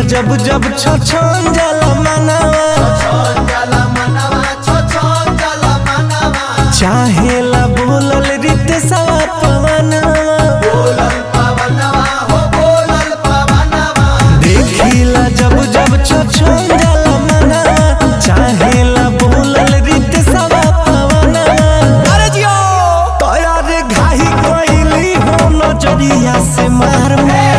जब जब छछन जाला मनावा चाहेला बोलल रित सवा पवनवा देखिला जब जब छछन जाला मनावा चाहेला बोलल रित सवा पवनवा अरे जियो तोरा रे घाही कोइली हो नजरिया से मार मार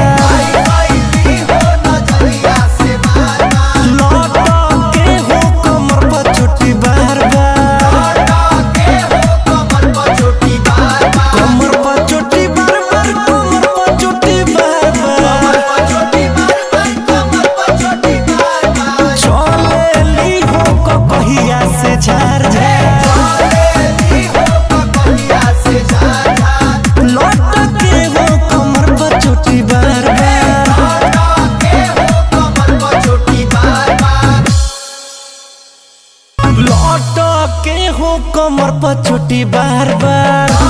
लौट के हो कमर पर चोटी बार बार कमर पर चोटी बार बार कमर पर चोटी बार बार चले ली हो कहिया से झार झार लौट के हो कमर पर चोटी बार बार लौट के हो कमर पर चोटी बार बार